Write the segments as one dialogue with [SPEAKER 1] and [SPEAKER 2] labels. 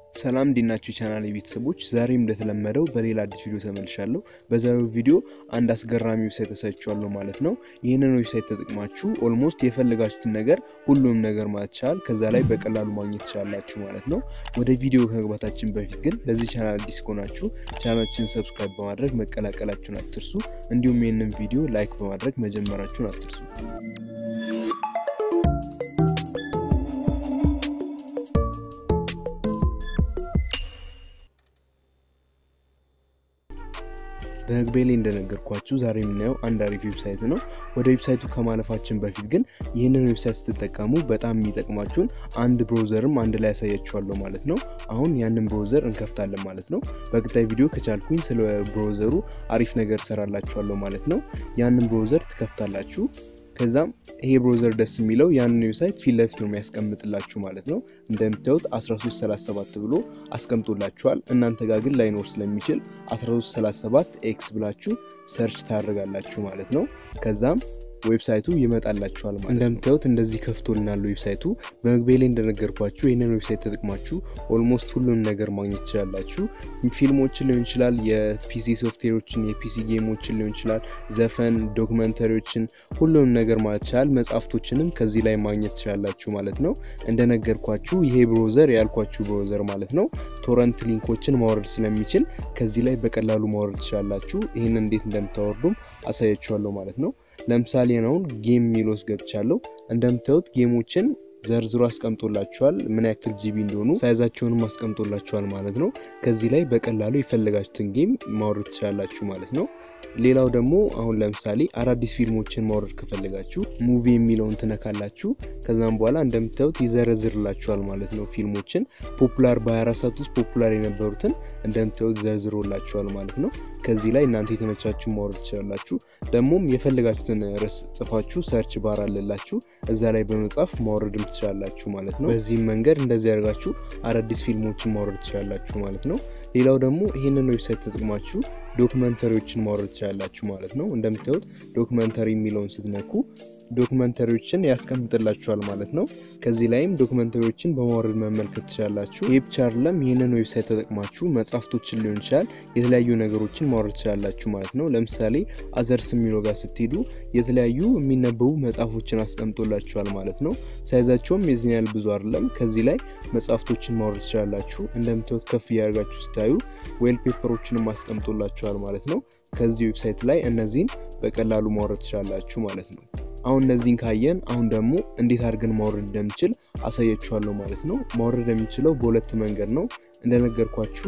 [SPEAKER 1] ሰላም እንዲናችሁ ቻናል የቤተሰቦች ዛሬም እንደተለመደው በሌላ አዲስ ቪዲዮ ተመልሻለሁ። በዛሬው ቪዲዮ አንድ አስገራሚ ዌብሳይት ተሰርቻለሁ ማለት ነው። ይህንን ዌብሳይት ተጠቅማችሁ ኦልሞስት የፈለጋችሁትን ነገር ሁሉም ነገር ማለት ይቻላል ከዛ ላይ በቀላሉ ማግኘት ትችላላችሁ ማለት ነው። ወደ ቪዲዮ ከመግባታችን በፊት ግን ለዚህ ቻናል አዲስ ከሆናችሁ ቻናላችን ሰብስክራይብ በማድረግ መቀላቀላችሁን አትርሱ። እንዲሁም ይህንን ቪዲዮ ላይክ በማድረግ መጀመራችሁን አትርሱ። በመግቢያ ላይ እንደነገርኳችሁ ዛሬ የምናየው አንድ አሪፍ ዌብሳይት ነው። ወደ ዌብሳይቱ ከማለፋችን በፊት ግን ይህንን ዌብሳይት ስትጠቀሙ በጣም የሚጠቅማችሁን አንድ ብሮዘርም አንድ ላይ ያሳያችኋለሁ ማለት ነው። አሁን ያንን ብሮዘር እንከፍታለን ማለት ነው። በቀጣይ ቪዲዮ ከቻልኩኝ ስለ ብሮዘሩ አሪፍ ነገር ሰራላችኋለሁ ማለት ነው። ያንን ብሮዘር ትከፍታላችሁ። ከዛም ይሄ ብሮዘር ደስ የሚለው ያንን ዌብሳይት ፊት ለፊት ነው የሚያስቀምጥላችሁ ማለት ነው። እንደምታዩት 1337 ብሎ አስቀምጦላችኋል። እናንተ ጋር ግን ላይኖር ስለሚችል 1337 ኤክስ ብላችሁ ሰርች ታደርጋላችሁ ማለት ነው። ከዛም ዌብሳይቱ ይመጣላችኋል ማለት እንደምታዩት እንደዚህ ከፍቶልናል ዌብሳይቱ። በመግቢያ ላይ እንደነገርኳችሁ ይህንን ዌብሳይት ተጠቅማችሁ ኦልሞስት ሁሉንም ነገር ማግኘት ትችላላችሁ። ፊልሞችን ሊሆን ይችላል፣ የፒሲ ሶፍትዌሮችን፣ የፒሲ ጌሞችን ሊሆን ይችላል፣ ዘፈን፣ ዶክመንተሪዎችን፣ ሁሉንም ነገር ማለት ይችላል። መጽሐፍቶችንም ከዚህ ላይ ማግኘት ትችላላችሁ ማለት ነው። እንደነገርኳችሁ ይሄ ብሮዘር ያልኳችሁ ብሮዘር ማለት ነው ቶረንት ሊንኮችን ማውረድ ስለሚችል ከዚህ ላይ በቀላሉ ማውረድ ትችላላችሁ። ይህን እንዴት እንደምታወርዱም አሳያችኋለሁ ማለት ነው። ለምሳሌ አሁን ጌም የሚል ውስጥ ገብቻለሁ። እንደምታዩት ጌሞችን ዘርዝሮ አስቀምጦላችኋል። ምን ያክል ጂቢ እንደሆኑ ሳይዛቸውንም አስቀምጦላችኋል ማለት ነው። ከዚህ ላይ በቀላሉ የፈለጋችሁትን ጌም ማውረድ ትችላላችሁ ማለት ነው። ሌላው ደግሞ አሁን ለምሳሌ አዳዲስ ፊልሞችን ማውረድ ከፈለጋችሁ ሙቪ የሚለውን ትነካላችሁ። ከዛም በኋላ እንደምታዩት ይዘረዝርላችኋል ማለት ነው። ፊልሞችን ፖፑላር በ24 ሰዓት ውስጥ ፖፑላር የነበሩትን እንደምታዩት ዘርዝሮላችኋል ማለት ነው። ከዚህ ላይ እናንተ የተመቻችሁ ማውረድ ትችላላችሁ። ደግሞም የፈለጋችሁትን ርዕስ ጽፋችሁ ሰርች ባር አለላችሁ እዛ ላይ በመጻፍ ማውረድም ትችላላችሁ ማለት ነው። በዚህም መንገድ እንደዚህ ያደርጋችሁ አዳዲስ ፊልሞችን ማውረድ ትችላላችሁ ማለት ነው። ሌላው ደግሞ ይህንን ዌብሳይት ተጠቅማችሁ ዶክመንተሪዎችን ማውረድ ትችላላችሁ ማለት ነው። እንደምታዩት ዶክመንተሪ የሚለውን ስትነኩ ዶክመንተሪዎችን ያስቀምጥላችኋል ማለት ነው። ከዚህ ላይም ዶክመንተሪዎችን በማውረድ መመልከት ትችላላችሁ። ይህ ብቻ አይደለም፣ ይህንን ዌብሳይት ተጠቅማችሁ መጽሐፍቶችን ሊሆን ይችላል የተለያዩ ነገሮችን ማውረድ ትችላላችሁ ማለት ነው። ለምሳሌ አዘርስ የሚለው ጋር ስትሄዱ የተለያዩ የሚነበቡ መጽሐፎችን አስቀምጦላችኋል ማለት ነው። ሳይዛቸውም የዚህን ያህል ብዙ አይደለም። ከዚህ ላይ መጽሐፍቶችን ማውረድ ትችላላችሁ። እንደምታዩት ከፍ እያደርጋችሁ ስታዩ ዌል ፔፐሮችንም አስቀምጦላችኋል ማለት ነው። ከዚህ ዌብሳይት ላይ እነዚህን በቀላሉ ማውረድ ትችላላችሁ ማለት ነው። አሁን እነዚህን ካየን አሁን ደግሞ እንዴት አድርገን ማውረድ እንደምችል አሳያችኋለሁ ማለት ነው። ማውረድ የሚችለው በሁለት መንገድ ነው እንደነገርኳችሁ።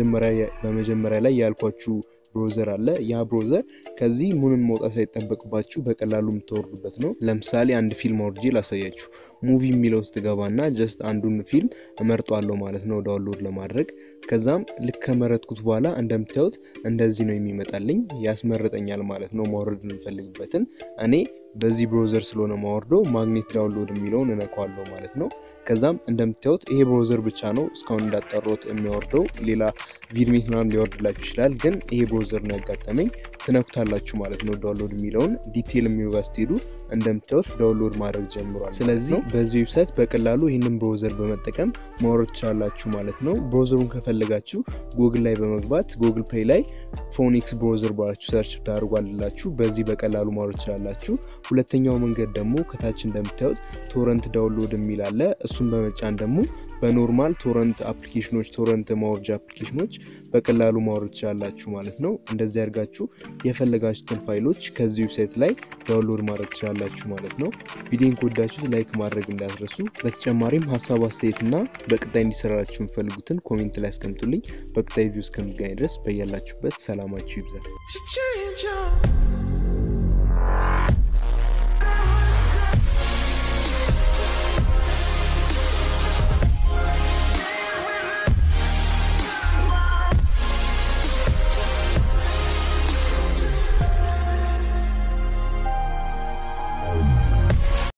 [SPEAKER 1] በመጀመሪያ ላይ ያልኳችሁ ብሮዘር አለ። ያ ብሮዘር ከዚህ ምንም መውጣት ሳይጠበቅባችሁ በቀላሉ የምታወርዱበት ነው። ለምሳሌ አንድ ፊልም አውርጄ ላሳያችሁ። ሙቪ የሚለው ውስጥ ገባና ጀስት አንዱን ፊልም እመርጧለሁ ማለት ነው ዳውንሎድ ለማድረግ። ከዛም ልክ ከመረጥኩት በኋላ እንደምታዩት እንደዚህ ነው የሚመጣልኝ፣ ያስመርጠኛል ማለት ነው ማውረድ የምፈልግበትን። እኔ በዚህ ብሮዘር ስለሆነ ማወርደው ማግኔት ዳውንሎድ የሚለውን እነካዋለሁ ማለት ነው። ከዛም እንደምታዩት ይሄ ብሮዘር ብቻ ነው እስካሁን እንዳጠሮት የሚያወርደው። ሌላ ቪድሜት ምናምን ሊወርድላችሁ ይችላል፣ ግን ይሄ ብሮዘር ነው ያጋጠመኝ። ትነኩታላችሁ ማለት ነው ዳውንሎድ የሚለውን ዲቴል የሚለው ጋር ስትሄዱ እንደምታዩት ዳውንሎድ ማድረግ ጀምሯል። ስለዚህ በዚህ ዌብሳይት በቀላሉ ይህንን ብሮዘር በመጠቀም ማውረድ ትችላላችሁ ማለት ነው። ብሮዘሩን ከፈለጋችሁ ጉግል ላይ በመግባት ጉግል ፕሌይ ላይ ፎኒክስ ብሮዘር ባላችሁ ሰርች ታደርጓላችሁ። በዚህ በቀላሉ ማውረድ ትችላላችሁ። ሁለተኛው መንገድ ደግሞ ከታች እንደምታዩት ቶረንት ዳውንሎድ የሚል አለ። እሱን በመጫን ደግሞ በኖርማል ቶረንት አፕሊኬሽኖች ቶረንት ማውረጃ አፕሊኬሽኖች በቀላሉ ማውረድ ትችላላችሁ ማለት ነው። እንደዚህ አድርጋችሁ የፈለጋችሁትን ፋይሎች ከዚህ ዌብሳይት ላይ ዳውንሎድ ማድረግ ትችላላችሁ ማለት ነው። ቪዲዮን ከወዳችሁት ላይክ ማድረግ እንዳትረሱ። በተጨማሪም ሀሳብ አስተያየት እና በቀጣይ እንዲሰራላችሁ የምፈልጉትን ኮሜንት ላይ አስቀምጡልኝ። በቀጣይ ቪዲዮ እስከሚገናኝ ድረስ በያላችሁበት ሰላማችሁ ይብዛል።